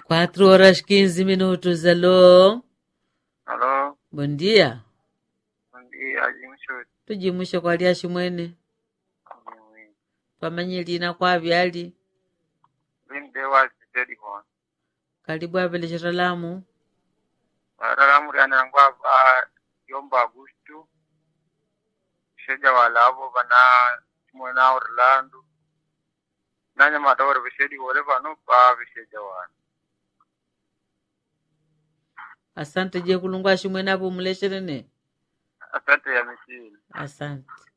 Quatro horas quinze minutos. Alô? Alô, Bom dia. bom dia, Jimshoti. Tujimushe kwali ashimwene pamanyilina kwavi ali Vinde wa sitedi hon. karibu apelechera lamu Wararamu yana ngwava yomba Augusto. Sheja walavo vana mwana Orlando. Nanya matawari vishedi wale vano pa visheja wana. asante je kulungu ashimwene apo mulesherene Asante ya misili. asante